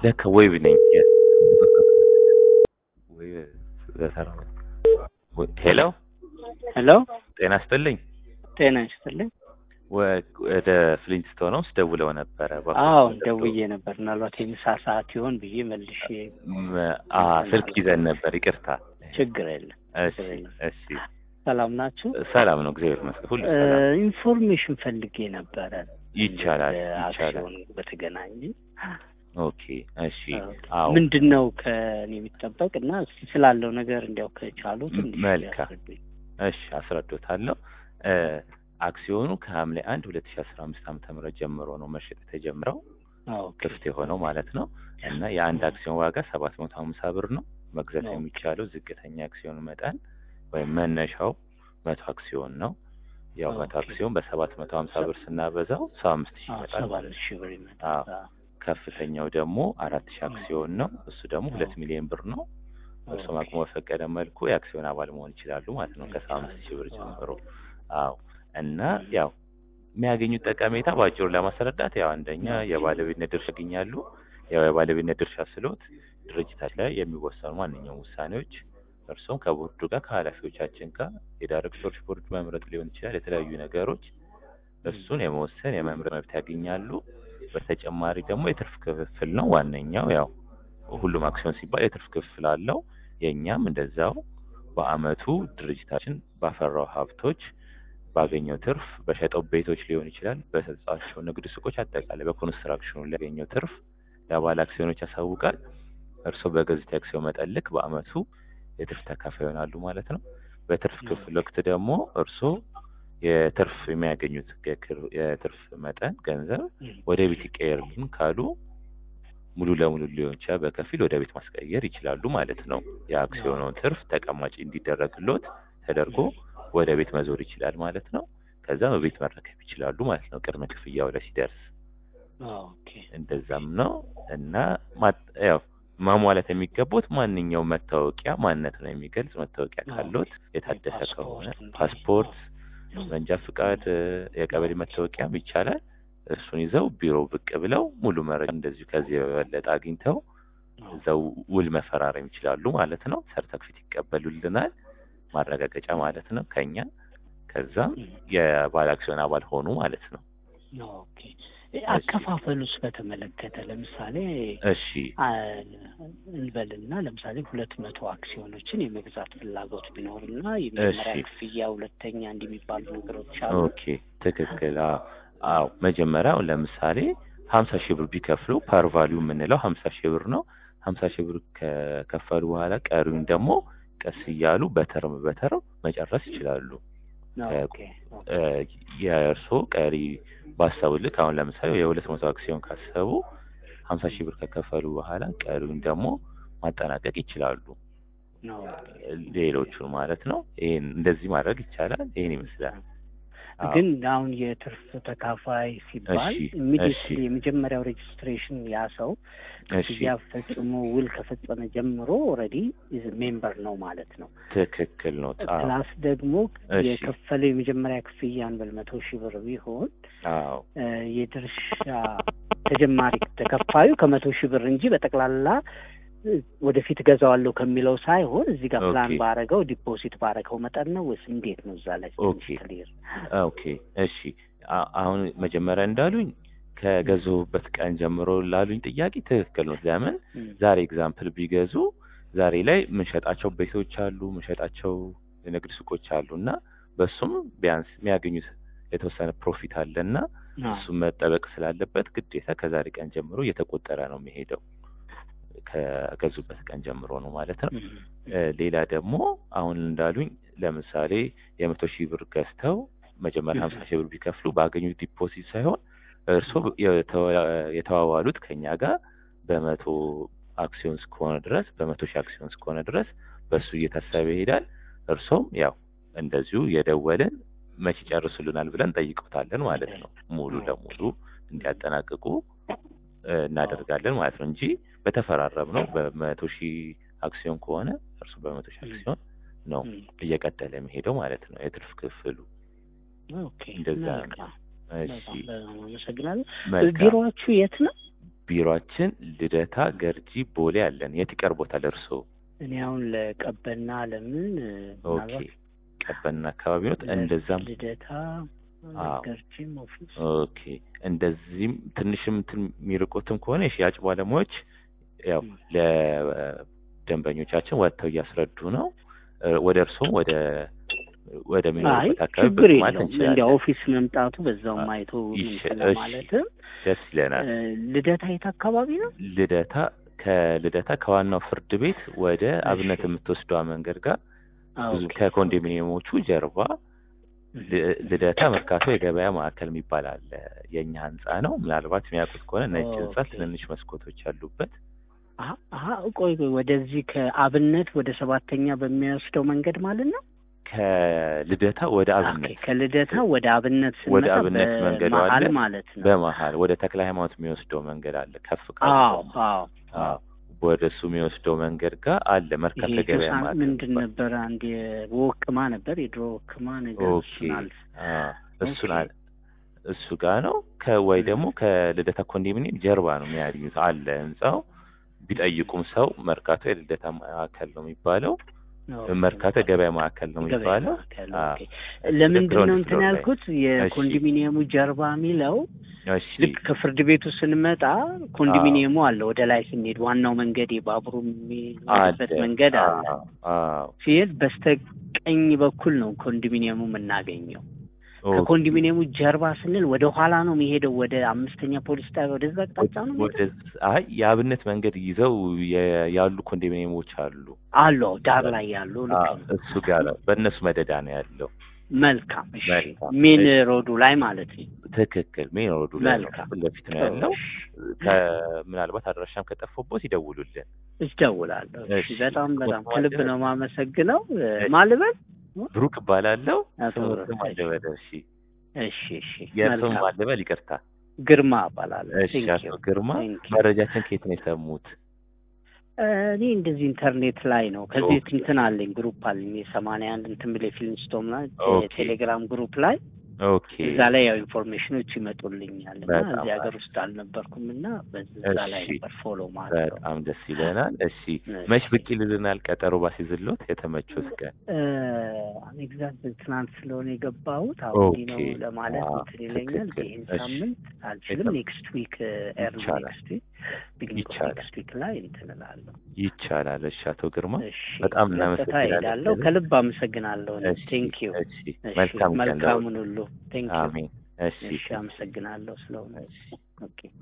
ለካ ወይብ ነኝ። ወይ በተራ ሄሎ ሄሎ ጤና ይስጥልኝ። ጤና ይስጥልኝ። ወደ ፍሊንትስቶን ነው ደውለው ነበረ። አዎ ደውዬ ነበር። ምናልባት የምሳ ሰዓት ይሆን ብዬ መልሼ አ ስልክ ይዘን ነበር። ይቅርታ። ችግር የለም። እሺ እሺ። ሰላም ናችሁ? ሰላም ነው፣ እግዚአብሔር ይመስገን። ሁሉ ሰላም። ኢንፎርሜሽን ፈልጌ ነበረ ይቻላል ይቻላል። አክሲዮን በተገናኘ ኦኬ እሺ። አዎ ምንድን ነው ከእኔ የሚጠበቅ እና እስኪ ስላለው ነገር እንዲያው ከቻሉ ትንሽ መልካም። ያስረዱኝ። እሺ አስረዶታለሁ። አክሲዮኑ ከሐምሌ አንድ ሁለት ሺ አስራ አምስት ዓመተ ምህረት ጀምሮ ነው መሸጥ የተጀምረው አዎ ክፍት የሆነው ማለት ነው። እና የአንድ አክሲዮን ዋጋ ሰባት መቶ ሀምሳ ብር ነው። መግዛት ኦኬ። የሚቻለው ዝቅተኛ አክሲዮን መጠን ወይም መነሻው መቶ አክሲዮን ነው። ያው መቶ ኦኬ። አክሲዮን በሰባት መቶ ሀምሳ ብር ስናበዛው ሰባ አምስት ሺህ አዎ ይመጣል ሰባ ማለት ነው። ሺህ ብር አዎ። ይመጣል። አዎ። ከፍተኛው ደግሞ አራት ሺህ አክሲዮን ነው። እሱ ደግሞ ሁለት ሚሊዮን ብር ነው። እርሱም አቅሙ በፈቀደ መልኩ የአክሲዮን አባል መሆን ይችላሉ ማለት ነው። ከሰባ አምስት ሺህ ብር ጀምሮ። አዎ እና ያው የሚያገኙት ጠቀሜታ በአጭሩ ለማስረዳት ያው አንደኛ የባለቤትነት ድርሻ ያገኛሉ። ያው የባለቤትነት ድርሻ ስሎት ድርጅታችን ላይ የሚወሰኑ ማንኛውም ውሳኔዎች እርሱም ከቦርዱ ጋር ከኃላፊዎቻችን ጋር የዳይሬክተሮች ቦርድ መምረጥ ሊሆን ይችላል። የተለያዩ ነገሮች እሱን የመወሰን የመምረጥ መብት ያገኛሉ። በተጨማሪ ደግሞ የትርፍ ክፍፍል ነው ዋነኛው። ያው ሁሉም አክሲዮን ሲባል የትርፍ ክፍል አለው። የእኛም እንደዛው በአመቱ ድርጅታችን ባፈራው ሀብቶች ባገኘው ትርፍ በሸጠው ቤቶች ሊሆን ይችላል፣ በሰጣቸው ንግድ ሱቆች፣ አጠቃላይ በኮንስትራክሽኑ ሊያገኘው ትርፍ ለባለ አክሲዮኖች ያሳውቃል። እርስዎ በገዙት የአክሲዮን መጠን ልክ በአመቱ የትርፍ ተካፋይ ይሆናሉ ማለት ነው። በትርፍ ክፍል ወቅት ደግሞ እርስዎ የትርፍ የሚያገኙት የክር- የትርፍ መጠን ገንዘብ ወደ ቤት ይቀየርልን ካሉ ሙሉ ለሙሉ ሊሆን ይችላል፣ በከፊል ወደ ቤት ማስቀየር ይችላሉ ማለት ነው። የአክሲዮኑን ትርፍ ተቀማጭ እንዲደረግሎት ተደርጎ ወደ ቤት መዞር ይችላል ማለት ነው። ከዛ በቤት መረከብ ይችላሉ ማለት ነው። ቅድመ ክፍያው ላይ ሲደርስ ኦኬ። እንደዛም ነው እና ማት- ያው ማሟላት የሚገቡት ማንኛውም መታወቂያ ማንነት ነው የሚገልጽ መታወቂያ ካሎት የታደሰ ከሆነ ፓስፖርት፣ ፓስፖርት፣ መንጃ ፍቃድ፣ የቀበሌ መታወቂያም ይቻላል። እሱን ይዘው ቢሮ ብቅ ብለው ሙሉ መረጃ እንደዚሁ ከዚህ የበለጠ አግኝተው እዛው ውል መፈራረም ይችላሉ ማለት ነው። ሰርተፊኬት ይቀበሉልናል፣ ማረጋገጫ ማለት ነው ከኛ። ከዛም የባለ አክሲዮን አባል ሆኑ ማለት ነው። ኦኬ። አከፋፈሉስ በተመለከተ ለምሳሌ እሺ አ- እንበልና ለምሳሌ ሁለት መቶ አክሲዮኖችን የመግዛት ፍላጎት ቢኖርና የመጀመሪያ እሺ። ክፍያ፣ ሁለተኛ እንዲህ የሚባሉ ነገሮች አሉ። ኦኬ ትክክል። አዎ አዎ። መጀመሪያ አሁን ለምሳሌ ሀምሳ ሺህ ብር ቢከፍሉ ፓር ቫሊዩ የምንለው ሀምሳ ሺህ ብር ነው። ሀምሳ ሺህ ብር ከከፈሉ በኋላ ቀሪውን ደግሞ ቀስ እያሉ በተርም በተርም መጨረስ ይችላሉ። ኦኬ እ፣ የእርስዎ ቀሪ ባሰቡ ልክ አሁን ለምሳሌ የሁለት መቶ አክሲዮን ካሰቡ ሀምሳ ሺህ ብር ከከፈሉ በኋላ ቀሪውን ደግሞ ማጠናቀቅ ይችላሉ። ሌሎቹን ማለት ነው። ይሄን እንደዚህ ማድረግ ይቻላል። ይሄን ይመስላል። አዎ። ግን አሁን የትርፍ ተካፋይ ሲባል እሺ፣ ኢሚዲየትሊ እሺ። የመጀመሪያው ሬጅስትሬሽን ያ ሰው እሺ ክፍያ ፈጽሞ ውል ከፈጸመ ጀምሮ ኦልሬዲ ሜምበር ነው ማለት ነው። ትክክል ነው። አዎ ፕላስ ደግሞ እሺ። የከፈለው የመጀመሪያ ክፍያን በል መቶ ሺህ ብር ቢሆን አዎ እ፣ የድርሻ ተጀማሪ ተከፋዩ ከመቶ ሺህ ብር እንጂ በጠቅላላ እ፣ ወደፊት ገዛዋለሁ ከሚለው ሳይሆን እዚህ ጋር ፕላን ኦኬ። ባረገው ዲፖዚት ባረገው መጠን ነው ወይስ እንዴት ነው? እዛ ላይ ኦኬ። ክሊር ኦኬ እሺ። አ- አሁን መጀመሪያ እንዳሉኝ ከገዙበት ቀን ጀምሮ ላሉኝ ጥያቄ ትክክል ነው። ለምን ዛሬ ኤግዛምፕል ቢገዙ ዛሬ ላይ የምንሸጣቸው ቤቶች አሉ፣ የምንሸጣቸው የንግድ ሱቆች አሉ እና በሱም ቢያንስ የሚያገኙት የተወሰነ ፕሮፊት አለ እና እሱም መጠበቅ ስላለበት ግዴታ ከዛሬ ቀን ጀምሮ እየተቆጠረ ነው የሚሄደው። ከገዙበት ቀን ጀምሮ ነው ማለት ነው። እ፣ ሌላ ደግሞ አሁን እንዳሉኝ ለምሳሌ የመቶ ሺህ ብር ገዝተው መጀመሪያ ሀምሳ ሺህ ብር ቢከፍሉ ባገኙት ዲፖዚት ሳይሆን እርስዎ የተዋ- የተዋዋሉት ከኛ ጋር በመቶ አክሲዮን እስከሆነ ድረስ በመቶ ሺህ አክሲዮን እስከሆነ ድረስ በእሱ እየታሰበ ይሄዳል። እርሶም ያው እንደዚሁ የደወልን መቼ ጨርሱልናል ብለን ጠይቀውታለን ማለት ነው። ሙሉ ለሙሉ እንዲያጠናቅቁ እ፣ እናደርጋለን ማለት ነው እንጂ በተፈራረም ነው በመቶ ሺህ አክሲዮን ከሆነ እርሱ በመቶ ሺህ አክሲዮን ነው እየቀጠለ የሚሄደው ማለት ነው የትርፍ ክፍሉ። ኦኬ እንደዛ ነው። መልካም። እሺ በጣም በጣም አመሰግናለሁ። መልካም። ቢሮዎቹ የት ነው? ቢሮአችን ልደታ፣ ገርጂ፣ ቦሌ አለን። የት ይቀርቦታል እርስዎ? እኔ አሁን ለቀበና ለምን እ፣ ኦኬ ምናልባት ቀበና አካባቢ ኖት? እንደዛም ልደታ አዎ። ገርጂም ኦፊስ ኦኬ እንደዚህም ትንሽም እንትን የሚርቁትም ከሆነ የሽያጭ ባለሙያዎች ያው ም። ለደንበኞቻችን ወጥተው እያስረዱ ነው። እ፣ ወደ እርስዎም ወደ አይ ወደሚኖሩበት አካባቢ ችግር ብቅ ማለት የለውም። እንደ እንችላለን። ኦፊስ መምጣቱ በዛውም አይቶ ይሽ- እንትን እሺ። ለማለትም ደስ ይለናል። እ፣ ልደታ የት አካባቢ ነው? ልደታ ከልደታ ከዋናው ፍርድ ቤት ወደ አብነት እሺ። የምትወስደዋ መንገድ ጋር ብዙ ኦኬ። ከኮንዶሚኒየሞቹ ጀርባ እህ፣ ል- ልደታ መርካቶ የገበያ ማዕከል የሚባል አለ። የእኛ ህንጻ ነው። ምናልባት የሚያውቁት ከሆነ ነጭ ህንጻ ኦኬ። ትንንሽ መስኮቶች ያሉበት አሀ አሀ፣ ቆይ ቆይ፣ ወደዚህ ከአብነት ወደ ሰባተኛ በሚወስደው መንገድ ማለት ነው? ከልደታ ወደ ኦኬ፣ አብነት ከልደታ ወደ አብነት ወደ ስንመጣ አብነት መንገዱ በመሀል አለ። ማለት ነው። በመሀል ወደ ተክለ ሃይማኖት የሚወስደው መንገድ አለ። ከፍ ካለ አዎ አዎ አዎ፣ ወደ እሱ የሚወስደው መንገድ ጋር አለ መርካቶ ይሄ የገበያ ጆሳ ማዕከል ምንድን የሚባል። ነበር? አንድ የወቅማ ነበር የድሮ ወቅማ ነገር ኦኬ እሱን አልፍ አዎ፣ እሱን ኦኬ። አለ እሱ ጋር ነው። ከወይ ደግሞ ከልደታ ኮንዶሚኒየም ጀርባ ነው የሚያገኙት አለ ህንጻው። ቢጠይቁም ሰው መርካቶ የልደታ ማዕከል ነው የሚባለው። ኦኬ። መርካቶ የገበያ ማዕከል ነው ገበያ የሚባለው። ማዕከል፣ አዎ። ኦኬ። ለምንድን ግራውንድ ነው እንትን ፍሎር ላይ። ያልኩት የኮንዶሚኒየሙ ጀርባ የሚለው እሺ ልክ ከፍርድ ቤቱ ስንመጣ ኮንዶሚኒየሙ አለ። ወደ ላይ ስንሄድ ዋናው መንገድ የባቡሩ የሚሄድበት አለ። መንገድ አለ። አዎ፣ አዎ። ሲሄድ በስተቀኝ በኩል ነው ኮንዶሚኒየሙ የምናገኘው። ኦኬ። ከኮንዶሚኒየሙ ጀርባ ስንል ወደ ኋላ ነው የሚሄደው፣ ወደ አምስተኛ ፖሊስ ጣቢያ ወደዛ አቅጣጫ ነው የሚሄደው? ወደ አይ የአብነት መንገድ ይዘው የ- ያሉ ኮንዶሚኒየሞች አሉ። አሉ አዎ፣ ዳር ላይ ያሉ ልክ አዎ፣ ነው። እሱ ጋር ነው። በእነሱ መደዳ ነው ያለው። መልካም እሺ። መልካም፣ ሜን እሺ። ሮዱ ላይ ማለት ነው። ትክክል። ሜን ሮዱ ላይ ነው፣ መልካም። ፊት ለፊት ነው ያለው። ከ- ምናልባት አድራሻም ከጠፋቦት ይደውሉልን። እደውላለሁ። እሺ፣ እሺ። በጣም በጣም ቁጥሩ ከልብ አለ? ነው የማመሰግነው። እሺ። ማልበል ብሩክ እባላለሁ። አቶ ስሙ ብሩክ፣ ስም አለበል። እሺ፣ እሺ እሺ፣ የእርሱም መልካም አለበል። ይቅርታ። ግርማ እባላለሁ። እሺ፣ Thank አቶ you. ግርማ Thank you. መረጃችን ከየት ነው የሰሙት? እኔ እንደዚህ ኢንተርኔት ላይ ነው። ከዚህ ኦኬ። እንትን አለኝ ግሩፕ አለኝ የሰማንያ አንድ እንትን ብለ ፊልም ስቶም ላይ ኦኬ። ቴሌግራም ግሩፕ ላይ ኦኬ። እዛ ላይ ያው ኢንፎርሜሽኖች ይመጡልኛል እና በጣም እዚህ ሀገር አሪፍ። ውስጥ አልነበርኩም እና በዛ ላይ እሺ። ነበር ፎሎ ማለት ነው። በጣም ደስ ይለናል። እሺ፣ እሺ። መች ብቅ ይልልናል? ቀጠሮ ባሲዝሎት የተመቾት ቀን ኤግዛክት ትናንት ስለሆነ የገባሁት አሁን እንዲህ ነው ኦኬ። ለማለት አዎ፣ እንትን ይለኛል። ትክክል። ይህን እሺ። ሳምንት አልችልም። የለም። ኔክስት ዊክ ኤርሊ ይቻላል። ኔክስት ዊክ ቢግኒንግ ኦፍ ይቻላል። ኔክስት ዊክ ላይ እንትን እላለሁ። ይቻላል። እሺ፣ አቶ ግርማ እሺ በጣም ቀጥታ እናመሰግናለን። ሄዳለሁ። ከልብ አመሰግናለሁ። እሺ፣ ቴንክ ዩ። እሺ፣ መልካም ቀን መልካሙን ሁሉ ቴንክ ዩ። አሜን። እሺ፣ እሺ አመሰግናለሁ ስለሆነ። እሺ። ኦኬ